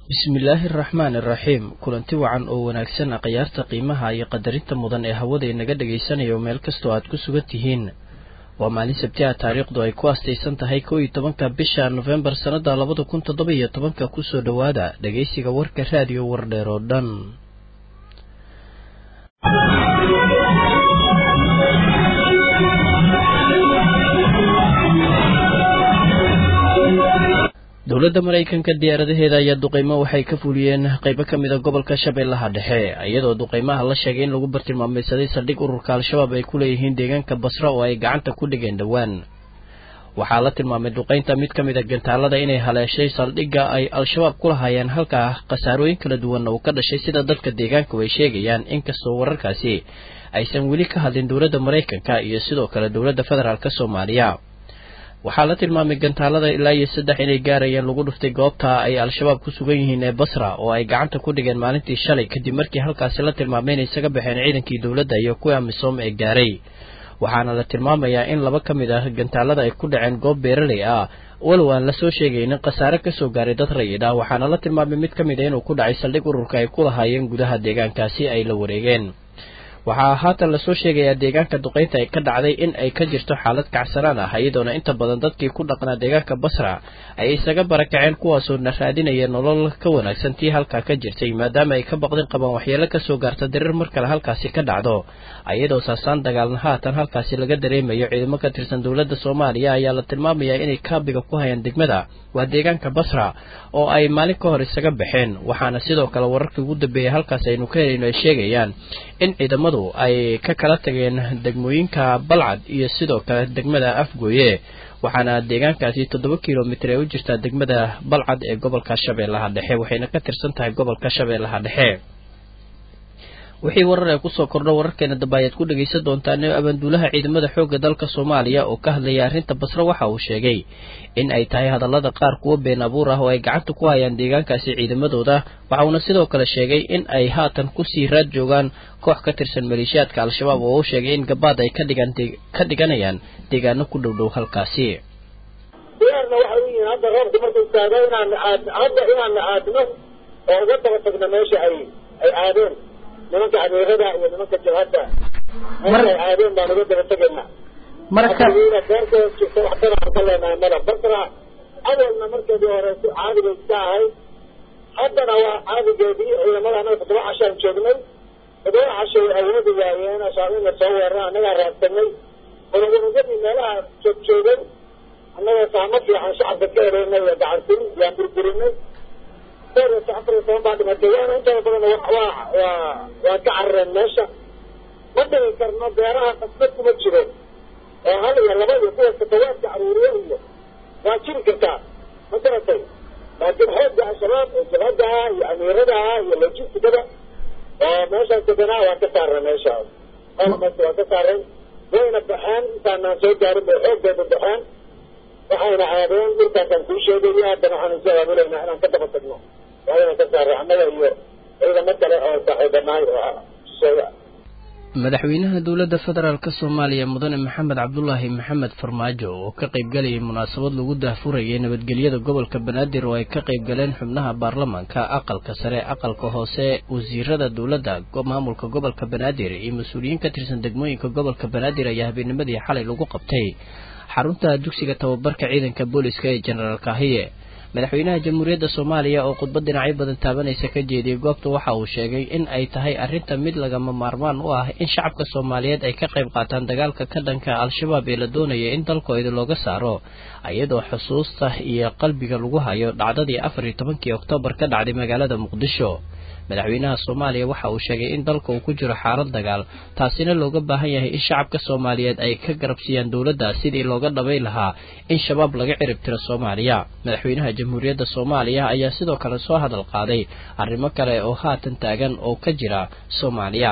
bismillaahi araxmaan iraxiim kulanti wacan oo wanaagsan khiyaarta qiimaha iyo qadarinta mudan ee hawada inaga dhagaysanayo meel kastoo aad ku sugan tihiin waa maalin sabti ah taariikhdu ay ku astaysan tahay kow iyo tobanka bisha nofembar sannada labada kun toddoba iyo tobanka kusoo dhowaada dhagaysiga warka raadiyo wardheer oo dhan dowladda maraykanka diyaaradaheeda ayaa duqeymo waxay ka fuliyeen qeybo ka mida gobolka shabeellaha dhexe iyadoo duqeymaha la sheegay in lagu bartilmaameysaday saldhig ururka al-shabaab ay ku leeyihiin deegaanka basra oo ay gacanta ku dhigeen dhowaan waxaa la tilmaamay duqeynta mid ka mid a gantaalada inay haleeshay saldhigga ay al-shabaab ku lahaayeen halkaa khasaarooyin kala duwanna uu ka dhashay sida dadka deegaanku ay sheegayaan inkastoo wararkaasi aysan weli ka hadlin dowladda maraykanka iyo sidoo kale dowladda federaalk soomaaliya waxaa la tilmaamay gantaalada ilaa iyo saddex inay gaarayeen lagu dhuftay goobta ay al-shabaab ku sugan yihiin ee basra oo ay gacanta ku dhigeen maalintii shalay kadib markii halkaasi la tilmaamay inay isaga baxeen ciidankii dowladda iyo kuwii amisom ee gaaray waxaana la tilmaamayaa in laba ka mid ah gantaalada ay ku dhaceen goob beeraley ah walow aan lasoo sheegaynin khasaare kasoo gaaray dad rayid ah waxaana la tilmaamay mid ka mid a inuu ku dhacay saldhig ururka ay ku lahaayeen gudaha deegaankaasi ay la wareegeen waxaa haatan lasoo sheegayaa deegaanka duqeynta ay ka dhacday in ay ka jirto xaalad kacsanaan ah iyadoona inta badan dadkii ku dhaqnaa deegaanka basra ay isaga barakaceen kuwaasoo na raadinaya nolol ka wanaagsan tii halkaa ka jirtay maadaama ay ka baqdin qabaan waxyeelo kasoo gaarta diriir mar kale halkaasi ka dhacdo iyadoo saasaan dagaalna haatan halkaasi laga dareemayo ciidamo ka tirsan dowladda soomaaliya ayaa la tilmaamayaa inay kaabiga ku hayaan degmada waa deegaanka basra oo ay maalin ka hor isaga baxeen waxaana sidoo kale wararkii ugu dambeeyay halkaas aynu ka helayno ay sheegayaan in ciidamadu ay ka kala tageen degmooyinka balcad iyo sidoo kale degmada afgooye waxaana deegaankaasi toddoba kilomitir ee u jirtaa degmada balcad ee gobolka shabeellaha dhexe waxayna ka tirsan tahay gobolka shabeellaha dhexe wixii warar ee kusoo kordho wararkeena dambe ayaad ku dhegaysan doontaan abaanduulaha ciidamada xoogga dalka soomaaliya oo ka hadlaya arrinta basre waxa uu sheegay in ay tahay hadallada qaar kuwo been abuur ah oo ay gacanta ku hayaan deegaankaasi ciidamadooda waxa uuna sidoo kale sheegay in ay haatan kusii raad joogaan koox ka tirsan maleeshiyaadka al-shabaab oo u sheegay in gabaad ay ka dhiganayaan deegaano ku dhow dhow halkaasi diyaarna waxay u yihiin hadda roobka markuu taago inaan hadda inaan aadno oo uga daba tagno meesha ay ay aadeen nimanka amiirada iyo nimanka jabhadda meesha ay aadeen baan uga daba tegayna marka beerkooda jirta waxtana aan ka leenahay mala basra awalna markeedii hore caadiga iska ahayd haddana waa caadigeedii ciidamada annaga toddoba cashaan joognay toddoba casho way awoodi waayeen ashaabiina soo weerara annagaa raadsanay unugunugadii meelaha joog joogay annaga saamo fiican shacabka ka ereynay iyo gacansirin yaan burburinay afar iyo toban baa dhimatay waana intooda badan waa waa waa ka carareen meesha ma dhigi karno beeraha qasbad kuma jiro oo hal iyo laba iyo kuwa sakawaadka caruuriye iyo waa jiri kartaa ma garatay laakiin xoogga al-shabaab oo jabhadaha iyo amiiradaha iyo logistigada oo meeshaas deganaa waa ka saareen meesha qalabas waa ka saareen wayna baxeen intaanaan soo gaarin bay xooggeeda baxeen waxayna aadeen dhulkaasaan kuu sheegaya haddana waxaan isu abaabulaynaa inaan ka daba tagno waayna ka saaray annaga iyo ciidamo kale oo saaxiibanahay oo shisheeya madaxweynaha dowladda federaalk soomaaliya mudane maxamed cabdulaahi maxamed farmaajo oo ka qaybgalayay munaasabad lagu daahfurayay nabadgelyada gobolka banaadir oo ay ka qaybgaleen xubnaha baarlamaanka aqalka sare aqalka hoose wasiirada dowladda maamulka gobolka banaadir iyo mas-uuliyiin ka tirsan degmooyinka gobolka banaadir ayaa habeennimadii xalay lagu qabtay xarunta dugsiga tababarka ciidanka booliska ee jenaraal kahiye madaxweynaha jamhuuriyadda soomaaliya oo khudbad dhinacyo badan taabanaysa ka jeediyey goobta waxa uu sheegay in ay tahay arrinta mid lagama maarmaan u ah in shacabka soomaaliyeed ay ka qayb qaataan dagaalka ka dhanka al-shabaab ee la doonaya in dalkooda looga saaro iyadoo xusuusta iyo qalbiga lagu hayo dhacdadii afar iyo tobankii oktoobar ka dhacday magaalada muqdisho madaxweynaha soomaaliya waxa uu sheegay in dalka uu ku jiro xaalad dagaal taasina looga baahan yahay in shacabka soomaaliyeed ay ka garabsiiyaan dowladda sidii looga dhabay lahaa in shabaab laga cirib tiro soomaaliya madaxweynaha jamhuuriyadda soomaaliya ayaa sidoo kale soo hadal qaaday arrimo kale oo haatan taagan oo ka jira soomaaliya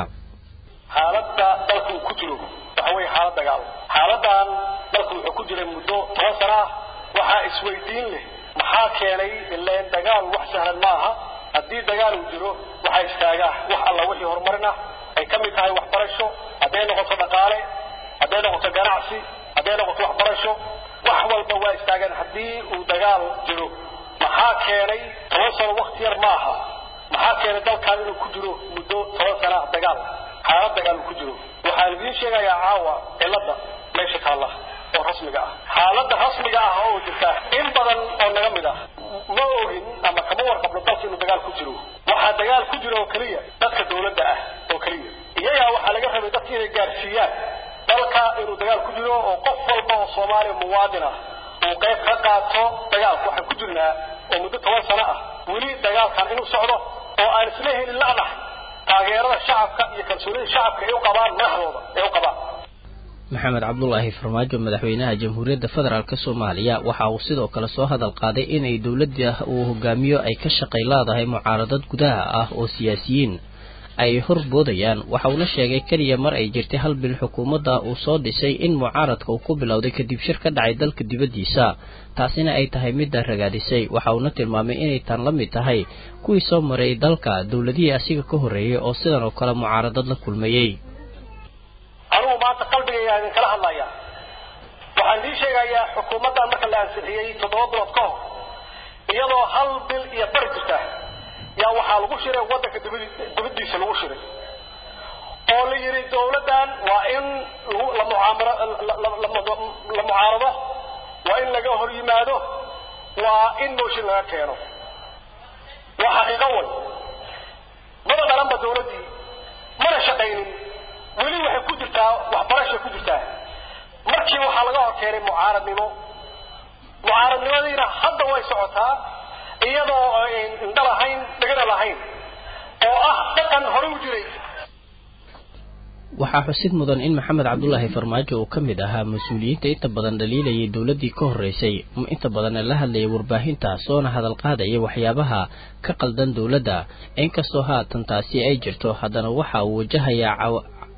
xaaladda dalka uu ku jiro waxa weye xaalad dagaal xaaladan dalka wuxuu ku jiray muddo toban sana ah waxaa isweydiin leh maxaa keenay ileen dagaal wax sahlan ma aha haddii dagaal uu jiro waxaa istaagaa wax alla wixii horumarin ah ay ka mid tahay waxbarasho hadday noqoto dhaqaale hadday noqoto ganacsi hadday noqoto waxbarasho wax walba waa istaagaan haddii uu dagaal jiro maxaa keenay toban sano wakti yar ma keenay dalkan inuu ku jiro muddo toban sana ah dagaal xaalad dagaal uu ku jiro waxaan idiin sheegayaa caawa cilada meesha taalla oo rasmiga ah xaaladda rasmiga ah oo jirta in badan oo naga mid ah ma ogin ama kama warqabno dalka inuu dagaal ku jiro waxaa dagaal ku jira oo keliya dadka dawladda ah oo keliya iyagaa waxaa laga rabay dadka inay gaarsiiyaan dalka inuu dagaal ku jiro oo qof walba oo soomaaliya muwaadin ah uu qayb ka qaato dagaalka waxaan ku jirnaa oo muddo toban sano ah weli dagaalkan inuu socdo oo aan isla helin la'nax taageerada shacabka iyo kalsoonida shacabka ay u qabaan madaxdooda ay u qabaan maxamed cabdulaahi farmaajo madaxweynaha jamhuuriyadda federaalk soomaaliya waxa uu sidoo kale soo hadal qaaday inay dowladda uu hogaamiyo ay ka shaqay leedahay mucaaradad gudaha ah oo siyaasiyiin ay horboodayaan waxa uuna sheegay keliya mar ay jirtay hal bil xukuumadda uu soo dhisay in mucaaradka uu ku bilowday kadib shir ka dhacay dalka dibaddiisa taasina ay tahay midda ragaadisay waxa uuna tilmaamay inay tan la mid tahay kuwii soo maray dalka dowladihii asiga ka horreeyey oo sidan oo kale mucaaradad la kulmayey anugu maanta qalbigayga idin kala hadlaya waxaan idiin sheegayaa xukuumaddan marka la ansixiyey toddoba bilood ka hor iyadoo hal bil iyo bari jirta yaa waxaa lagu shiray waddanka dibadiisa lagu shiray oo la yidhi dawladdan waa in la mucaarado waa in laga hor yimaado waa in mooshin laga keeno waa xaqiiqo way maba dhalanba dawladdii mana shaqaynin weli waxay ku jirtaa waxbarashay ku jirtaa markii waxaa laga hor keenay mucaaradnimo mucaaradnimadiina hadda way socotaa iyadoo indho lahayn dhegana lahayn oo ah dhaqan hore u jiray waxaa xusid mudan in maxamed cabdulaahi farmaajo uu ka mid ahaa mas-uuliyiinta inta badan dhaliilayay dowladdii ka horreysay inta badanna la hadlayay warbaahinta soona hadal qaadaya waxyaabaha ka qaldan dowladda inkastoo haatan taasi ay jirto haddana waxa uu wajahayaa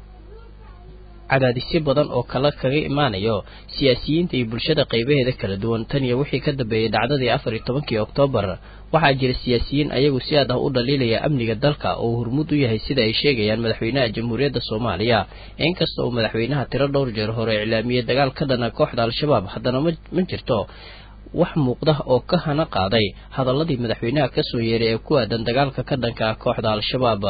cadaadisyo badan oo kale kaga imaanayo siyaasiyiinta iyo bulshada qaybaheeda kala duwan tan iyo wixii ka dambeeyey dhacdadii afar iyo tobankii oktoobar waxaa jira siyaasiyiin ayagu si aad ah u dhaliilaya amniga dalka oo hormuud u yahay sida ay sheegayaan madaxweynaha jamhuuriyadda soomaaliya inkasta uu madaxweynaha tiro dhowr jeer hore iclaamiyey dagaal ka dhana kooxda al-shabaab haddana ma jirto wax muuqda oo ka hana qaaday hadaladii madaxweynaha kasoo yeeray ee ku aadan dagaalka ka dhanka ah kooxda al-shabaab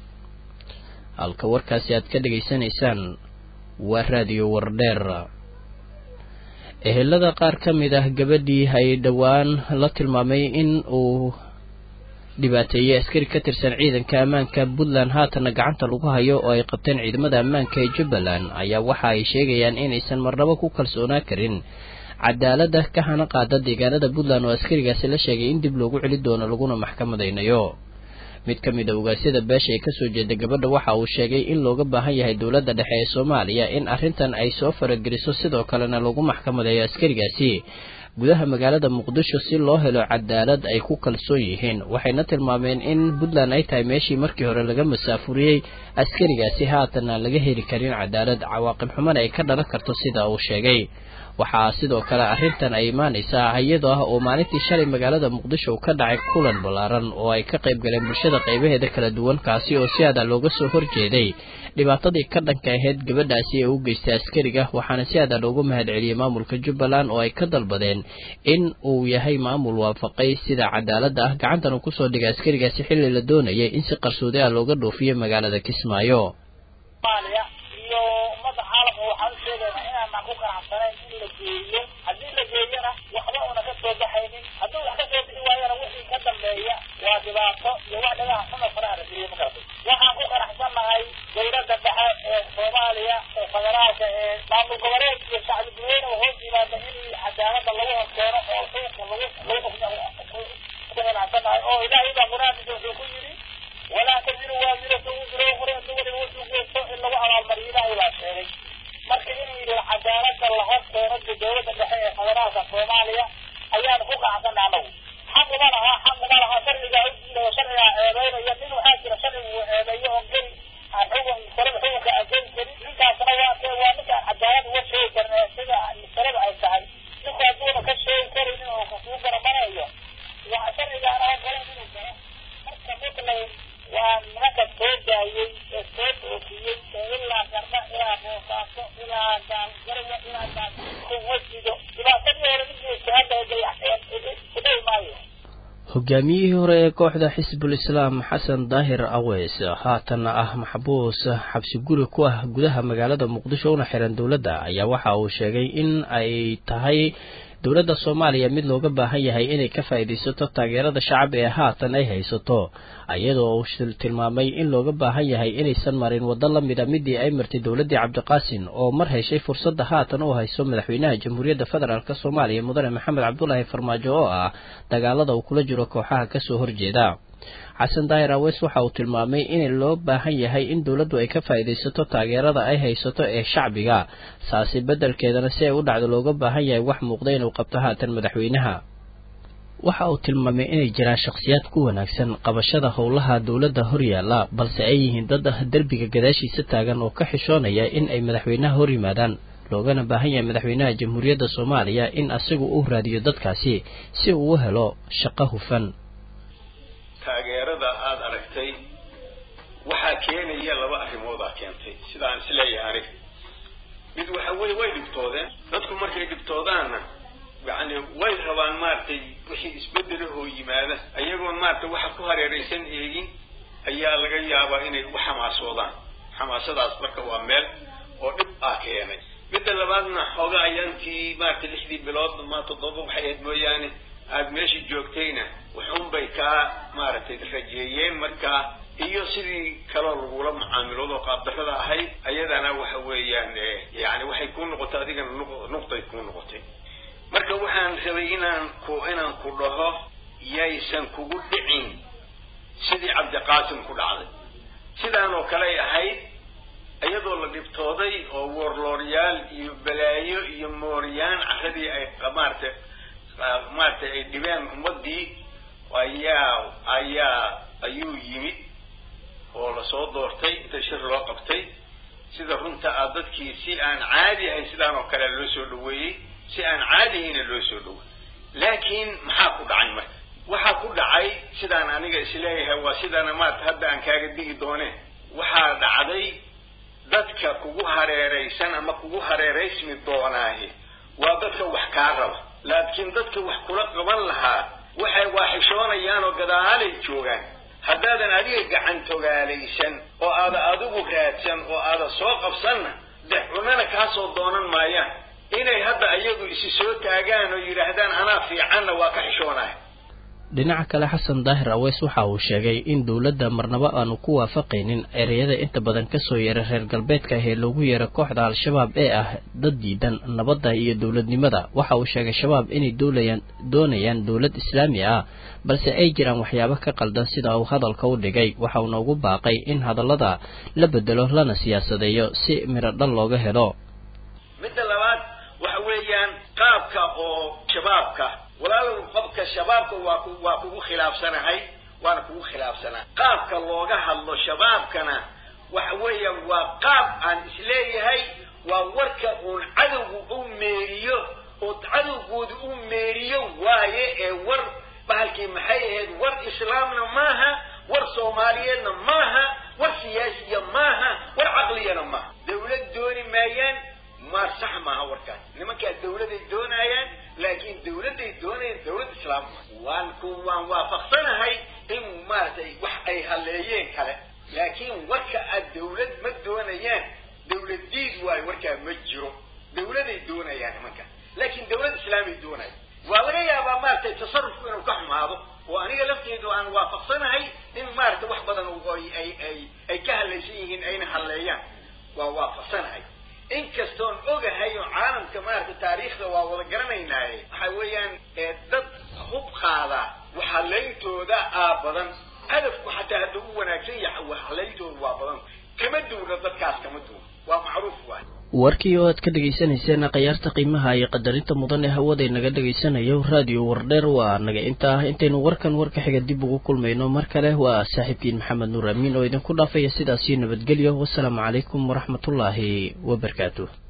halka warkaasi aad ka dhegaysanaysaan waa raadiyo wardheer ehelada qaar ka mid ah gabadhii ay dhowaan la tilmaamay in uu dhibaateeyey askari ka tirsan ciidanka ammaanka puntland haatana gacanta lagu hayo oo ay qabteen ciidamada ammaanka ee jubbaland ayaa waxa ay sheegayaan inaysan marnabo ku kalsoonaa karin cadaaladda ka hana qaada deegaanada puntland oo askarigaasi la sheegay in dib loogu celi doono laguna maxkamadaynayo mid ka mid a ogaasyada beesha ee kasoo jeeda gabadha waxa uu sheegay in looga baahan yahay dowladda dhexe ee soomaaliya in arrintan ay soo farageliso sidoo kalena lagu maxkamadeeyo askarigaasi gudaha magaalada muqdisho si loo helo cadaalad ay ku kalsoon yihiin waxayna tilmaameen in puntland ay tahay meeshii markii hore laga masaafuriyey askarigaasi haatan aan laga heli karin cadaalad cawaaqib xumana ay ka dhalan karto sida uu sheegay waxaa sidoo kale arrintan ay imaanaysaa iyadoo ah oo maalintii shalay magaalada muqdisho uu ka dhacay kulan ballaaran oo ay ka qayb galeen bulshada qaybaheeda kala duwan kaasi oo si aada looga soo horjeeday dhibaatadii ka dhanka ahayd gabadhaasi ee u geystay askariga waxaana si aada loogu mahadceliyey maamulka jubbaland oo ay ka dalbadeen in uu yahay maamul waafaqay sida cadaaladda ah gacantana kusoo dhigay askarigaasi xilli la doonayay in si qarsoodi ah looga dhoofiyo magaalada kismaayo geeyo haddii la geeyana waxba una ka soo baxaynin hadduu wax ka soo bixi waayana wixii ka dambeeya waa dhibaato iyo wax dhagaha xuma faraha la geliyo magarata waxaan ku qanacsanahay dowladda dhexe ee soomaaliya ee federaalka ee maamul goboleed iyo shacbi duweyne oo hoos yimaada in cadaalada lagu horkeeno oo xukunka lagu lagu ku qanacsanahay oo ilaahay baa qur-aankiisa wuxuu ku yidhi walaa taziru waasiratu wisra ukhra duwalin wuxuu geysto in lagu abaalmariyo ilaahay baa sheegay marka in cadaalada la hor keeno dowladda dhexe ee federaalka soomaaliya ayaan ku qacsanay anagu xaq uma laha xaq uma laha sharcigaa udiidayo sharcigaa eedeynaya nin waxaa jira sharciga uu eedeeyo oo geli aan xukun salada xukunka aan geli karin ninkaasna waa kee waa ninkaan cadaalad uga sheegi karin ee sida masalada ay tahay ninku hadduuna ka sheegi karaynin oo kasuu garamanayo waa sharcigaana ogolen inuu galo marka mutlay waa nimanka soo daayey ee soo doofiyey ee ilaa garba ilaa boosaaso ilaa gaalgarwa ilaa gaasido dhibaatadii hore midkiisa hadda dayaxeen idhay maayo hogaamiyihii hore ee kooxda xisbul islaam xasan daahir aweys haatanna ah maxbuus xabsi guri ku ah gudaha magaalada muqdisho una xiran dowladda ayaa waxa uu sheegay in ay tahay dowladda soomaaliya mid looga baahan yahay inay ka faa'iidaysato taageerada shacab ee haatan ay haysato iyadoo uu tilmaamay in looga baahan yahay inaysan marin waddo la mida midii ay martay dowladdii cabdiqaasin oo mar heshay fursadda haatan uu hayso madaxweynaha jamhuuriyadda federaalk soomaaliya mudane maxamed cabdulaahi farmaajo oo ah dagaalada uu kula jiro kooxaha kasoo horjeeda xasan daahir aweys waxa uu tilmaamay in loo baahan yahay in dowladdu ay ka faa'iidaysato taageerada ay haysato ee shacbiga saasi beddelkeedana si ay u dhacdo looga baahan yahay wax muuqda inuu qabto haatan madaxweynaha waxa uu tilmaamay inay jiraan shakhsiyaad ku wanaagsan qabashada howlaha dowladda horyaalla balse ay yihiin dad ah derbiga gadaashiisa taagan oo ka xishoonaya in ay madaxweynaha hor yimaadaan loogana baahan yahay madaxweynaha jamhuuriyadda soomaaliya in asigu uu raadiyo dadkaasi si uu u helo shaqo hufan taageerada aada aragtay waxaa keenaya laba arrimoodaa keentay sidaan isleeyahay aniga mid waxa weye way dhibtoodeen dadku markay dhibtoodaanna yani way rabaan maaragtay wixii isbedelahoo yimaada ayagoon maaragtay waxa ku hareeraysan eegin ayaa laga yaabaa inay u xamaasoodaan xamaasadaas marka waa meel oo dhib ah keenay midda labaadna xooga ayaantii maaragtay lixdii bilood ma toddoba waxay ahayd mooyaane aada meesha joogtayna waxunbay kaa maaragtay rajeeyeen markaa iyo sidii kaloo lagula mucaamiloodo qaabdarrada ahayd ayadana waxa weeyaan yani waxay kuu noqotay adigana nuqday kuu noqotay marka waxaan rabay inaan ku inaan ku dhaho yaysan kugu dhicin sidii cabdiqaasim ku dhacday sidaan oo kale ay ahayd iyadoo la dhibtooday oo woorlooryaal iyo balaayo iyo mooryaan carradii ay maaragtay maaragtay ay dhibeen ummaddii ayaa ayaa ayuu yimid oo lasoo doortay inta shir loo qabtay sida runta ah dadkii si aan caadi ahayn sidaan oo kale loo soo dhaweeyey si aan caadi ahayna loo soo dhawey laakiin maxaa ku dhacay marka waxaa ku dhacay sidaan aniga isleeyahay waa sidana maarata hadda aan kaaga digi dooneen waxaa dhacday dadka kugu hareeraysan ama kugu hareeraysmi doonaahi waa dadka wax kaa raba laakiin dadka wax kula qaban lahaa waxay waaxishoonayaan oo gadaalay joogaan haddaadan adiga gacantogaalaysan oo aada adigu raadsan oo aada soo qabsanna dee cunana kaa soo doonan maayaan inay hadda iyagu isi soo taagaan oo yidhaahdaan anaa fiicanna waa ka xishoonaya dhinaca kale xasan daahir aweys waxa uu sheegay in dowladda marnabo aanu ku waafaqaynin ereyada inta badan kasoo yeeray reer galbeedka ah ee loogu yeeray kooxda al-shabaab ee ah dad diidan nabadda iyo dowladnimada waxa uu sheegay shabaab inay doolayaan doonayaan dowlad islaami ah balse ay jiraan waxyaabo ka qaldan sida uu hadalka u dhigay waxa uuna ugu baaqay in hadallada la bedelo lana siyaasadeeyo si midho dhal looga helo midda labaad waxa weeyaan qaabka oo shabaabka walaalow qabka shabaabka waa ku waa kugu khilaafsanahay waana kugu khilaafsanaa qaabka looga hadlo shabaabkana waxa weeyaan waa qaab aan isleeyahay waa warka uun cadowgu u meeriyo oo cadowgooda u meeriyo waaye ee war bahalkii maxay ahayd war islaamna maaha war soomaaliyeedna maaha war siyaasiya maaha war caqliyana maaha dawlad dooni maayaan maar sax maaha warkaas nimankaa dawladay doonaayaan laakiin dawladday doonayaan dawlad islaam waan ku waan waafaqsanahay in maaragtay wax ay haleeyeen kale laakiin warka aad dawlad ma doonayaan dawlad diid waayo warkaa ma jiro dawladay doonayaan nimankaa laakiin dawlad islaamay doonaya waa laga yaabaa maaragtay tasarufku inuu ka xumaado oo aniga lafteedu aan waafaqsanahay in maaragtay wax badan ay ay ay ka halaysan yihiin ayna halleeyaan waa waafaqsanahay inkastoon ogahay oo caalamka maaragtay taariikhda waa wada garanaynaaye waxa weeyaan dad hub qaada waxhalayntooda aa badan hadafku xataa hadduu u wanaagsan yahay waxhalayntooda waa badan kama duwna dadkaas kama duwna waa macruuf waay warkii oo aad ka dhagaysanayseen khiyaarta qiimaha iyo qadarinta mudan ee hawada naga dhagaysanayo raadiyo wardheer waa naga inta ah intaynu warkan warka xiga dib ugu kulmayno mar kale waa saaxiibkiin maxamed nuur amiin oo idinku dhaafaya sidaasii nabadgelyo wasalaamu calaykum waraxmatullaahi wabarakaatu